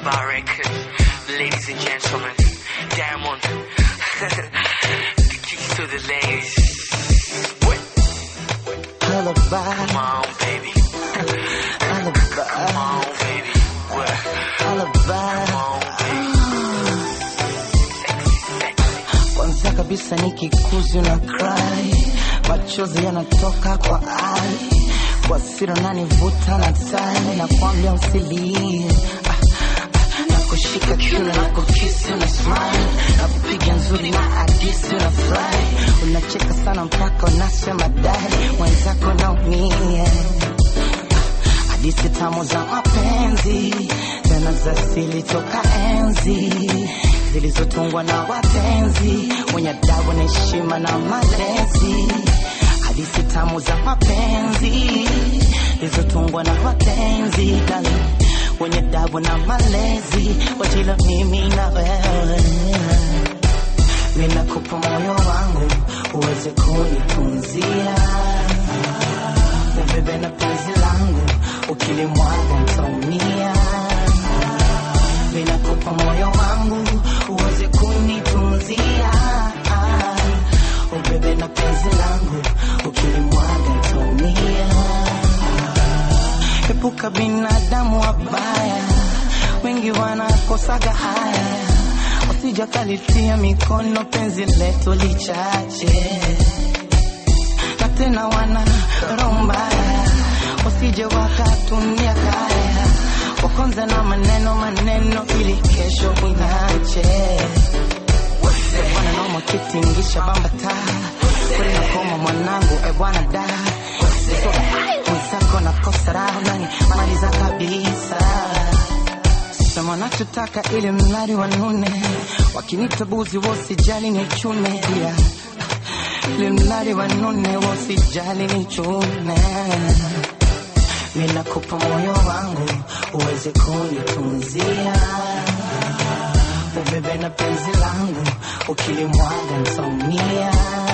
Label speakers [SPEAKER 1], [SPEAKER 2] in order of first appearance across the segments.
[SPEAKER 1] Bar Records, ladies and gentlemen, Diamond, the keys to the ladies. What?
[SPEAKER 2] Alibi,
[SPEAKER 1] Come on, baby.
[SPEAKER 2] alibi,
[SPEAKER 1] Come on, baby. What?
[SPEAKER 2] alibi.
[SPEAKER 1] Come on, baby.
[SPEAKER 2] Kwanza kabisa nikikuzi na cry, machozi yanatoka kwa ai, kwa siri unanivuta na tai, nakwambia usilie Ah, ah, nakushika kiuno na kukisi una smile, nakupiga nzuri na hadisi una fly, unacheka sana mpaka unasema dai, mwenzako naumia hadithi tamu za mapenzi tena za asili toka enzi zilizotungwa na wapenzi wenye adabu na heshima na malezi hadithi tamu za mapenzi zilizotungwa na wapenzi dali wenye adabu na malezi wajila mimi na wewe ninakupa moyo wangu uweze kunitunzia ubebe na penzi langu ukilimwaga ntaumia ninakupa moyo wangu uweze kunitunzia ubebe na penzi langu ukilimwaga ntaumia epuka binadamu wabaya wengi wanakosaga haya wasijakalitia mikono penzi letu lichache na tena wana roho mbaya wasije wakatumia kaya wakonza na maneno maneno ili kesho inache wananoma kitingisha bamba taa kweli nakoma mwanangu e bwana da mwenzako nakosa raha nani maliza kabisa sema nachotaka ili mradi wanune wakinita buzi wasijali ni chune pia ili mradi wanune wasijali ni chune ninakupa moyo wangu uweze kunitunzia ubebe na penzi langu ukilimwaga ntaumia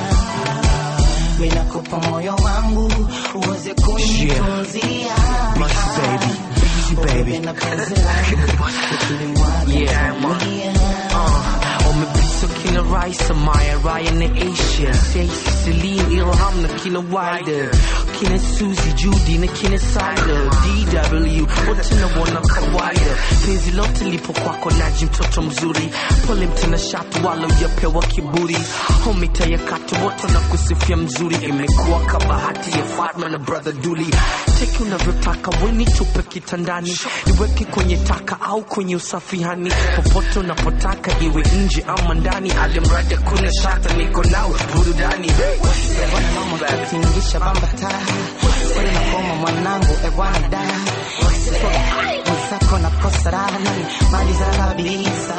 [SPEAKER 2] ninakupa moyo wangu uweze kunitunzia
[SPEAKER 1] Busy baby, busy
[SPEAKER 2] ubebe
[SPEAKER 1] baby.
[SPEAKER 2] na penzi langu ukilimwaga
[SPEAKER 1] Yeah, man.
[SPEAKER 2] ntaumia
[SPEAKER 1] Uh, umepita kila rais Maya Ryan na Asia Stacey Celine Ilham na kina Wider kina Suzy Judy na kina Sider DW wote na wana kawaida penzi lote lipo kwako naji mtoto mzuri pole mtena shatu wala ujapewa kiburi homita ya katu wote na kusifia mzuri imekuwa kabahati ya Fatma na brother Duli teki unavyotaka weni tupe kitandani niweke kwenye taka au kwenye usafihani popote unapotaka iwe nje ama ndani alimradi kuna shata niko nawe burudani
[SPEAKER 2] Bwana mama katingisha bamba taa kweli nakoma mwanangu e bwana da mwenzako nakosa raha nani mali za kabisa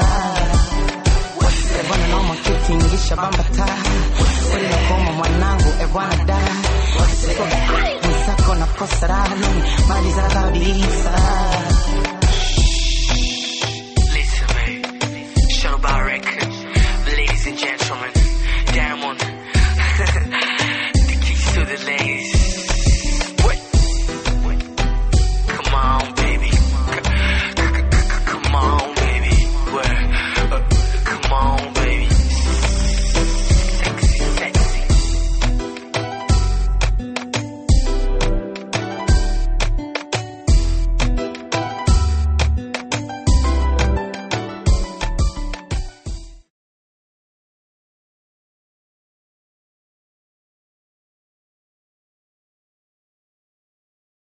[SPEAKER 2] Bwana mama katingisha bamba taa kweli nakoma mwanangu e bwana da mwenzako nakosa raha nani mali za kabisa
[SPEAKER 1] Listen, man. Shadow Bar Records. Ladies and gentlemen,